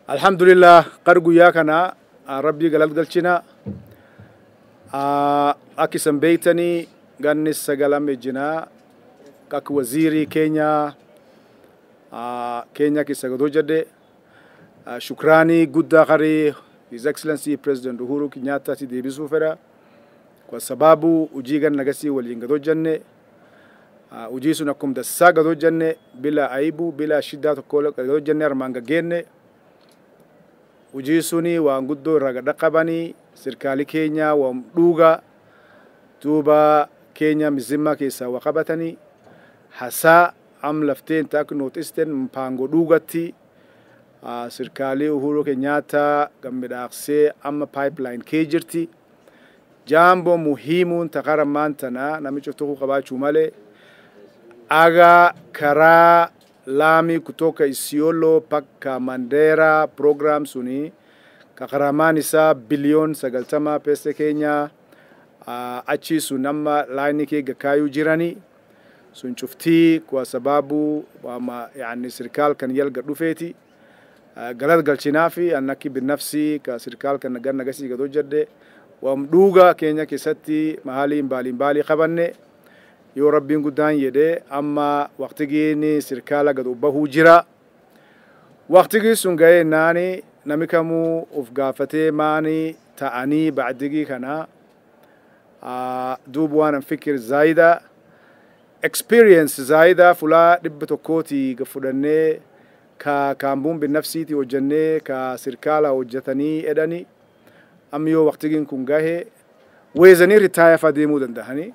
alhamdulillah qar guyyaa kana rabbii galata galchina akka isan beeytanii ganni sagalam ejjinaa akka waziirii keenya keenya keessa gadoo jedhe shukraanii guddaa qarii his excellency president uhuru kenyattaatti deebisuu fedha kwa sababu hujii gan nagasii waliin gadoo jenne hujii sun akkum dassaa gadoo jenne bila aibu bila shiddaa tokko gadoo jenne armaan gaggeenne hujii suni waan guddoo irraa gadha qabanii sirkaali keenya waan dhuuga duuba keenya mizimma keessaa waa qabatanii hasaa am lafteen taak nooxisten mpango dhuugatti sirkaalii uhuru kenyaata gammidhaaqsee amma pipeline kee jirti jaambo muhiimuun taqara maantana namicha tokko qabaachuu malee aga karaa laami kutoka isiolo paka mandera program suni kakaramaan isaa biliyoon sagaltama pesa keenya achi sun amma laayini kee gakaayuu jirani sun cuftii kwa sababu wama yani sirkaal kan yalga dhufeeti galata galchinaafi annakki binafsi ka sirkaal kan nagar nagasii gadoo jedhe wam dhuuga keenya keessatti mahaalii mbaalii mbaalii qabanne yoo rabbiin guddaan jedhe amma waqtigiin sirkaala gad bahuu jira waqtigii sun ga'ee naani nami kamuu uf gaafatee maani ta'anii bacdigii kana duub waanan fikir zaayida experience zaayida fulaa dhibba tokkooti fudhannee ka kaambuun binnafsiiti hojjannee ka sirkaala hojjetanii edhani amma yoo waqtigiin kun gahe weezanii ritaaya fa deemuu danda'anii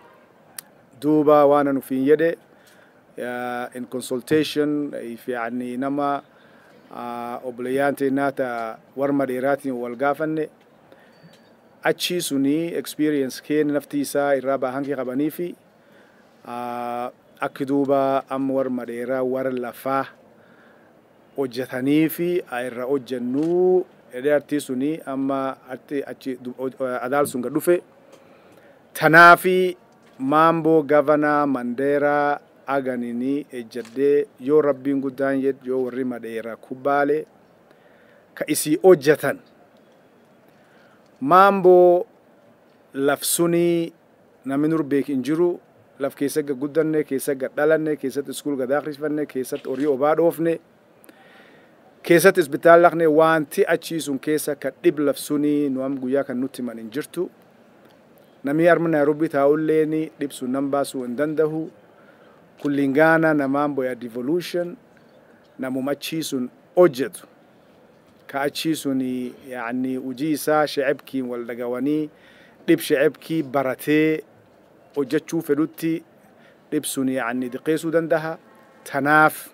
duuba waan an ufiin jedhe in consultation yani nama obboleeyyaante naata warma dheeraatiin wal gaafanne achii suni experience keen nafti isaa irraa baahankii qabanii fi akki duuba amma warma dheeraa warra lafaa hojjetanii fi irra hojjennuu edee artii suni amma achi adaal sun gad dhufe tanaafi maamboo gavanaa mandeeraa aganini ejjadhee yoo rabbiin guddaan jed yoo warri madheera kubbaale ka isii hojjetan maamboo laf sunii namni nur beek hin jiru laf keessa gad guddanne keessa gad dhalanne keessatti iskuul gad akhrisfanne keessatti horii obaa dhoofne keessatti isbitaal laqne wanti achii sun keessa ka dhib laf sunii nu am guyyaa kan nutti himan hin jirtu namni arma nairobi taa'ulleeni dhibsu nan baasuu hin dandahu kullingaana namaan boya devolution namum achii sun hojjetu ka achii sun yani hujii isaa shecebkiin wal dhagawanii dhib shecebkii baratee hojjechuu fedhutti dhib sun yani diqeessuu dandaha tanaaf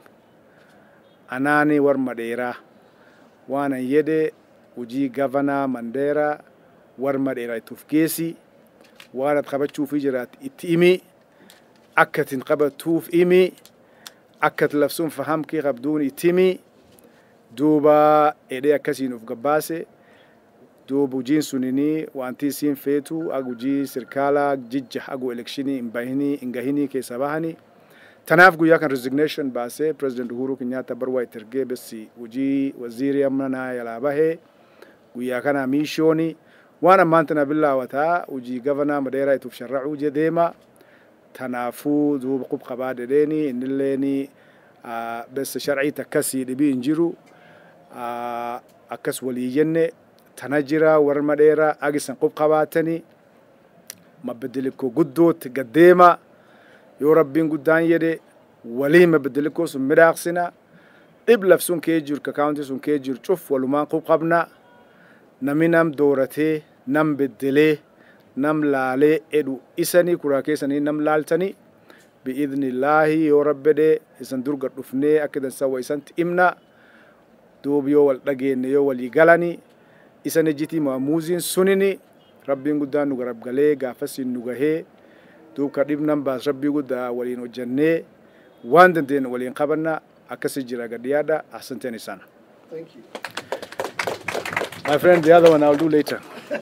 anaani warma dheeraa waanan jedhe hujii gavanaa mandeeraa warma dheeraa itti uf geessi waan at qabachuuf jiraat itti himi akkatin qabatuuf himi akkat labsuun fahamkii qabduun itti himi duuba edhee akkasiin uf gabbaase duuba hujiin sunini wanti isiin feetu ag hujii sirkaala jijja agu elekshinii hin bahinii hin gahinii keessa bahani tanaaf guyyaa kan resignation baasee president uhuru kenyatta barwaa itti ergee bessi hujii waziirii amnanaa yalaa bahee guyyaa kana miishooni waan ammaan tana billaawataa hujii gavanaa madeeraa ituuf sharracuu jedeema tanaafuu duuba qub qabaa dedheeni innilleeni bessa sharcii takkasii dhibii hin jiru akkas walii jenne tana jira warra madheeraa agisan qub qabaatanii mabeddelikoo guddootti gaddeema yoo rabbiin guddaan jedhe walii mabeddelikoo sun midhaaqsina dhib laf sun kee jiru ka kaawunti sun kee jiru cuf walumaan qub qabna nami nam dooratee nam beddelee nam laalee edhu isanii kuraa keessanii nam laaltanii bi'idnillaahi yoo rabbedhe isan durga dhufnee akka dansawa isanti himna duub yoo wal dhageenne yoo walii galanii isan ejjitii maamuuziin sunini rabbiin guddaan nu garabgalee gaafasiin nu gahee duub ka dhibnan baas rabbii guddaa waliin hojjannee waan dandeenye waliin qabanna akkasi jira gadhiyaadha ahsanteen isaan My friend, the other one I'll do later.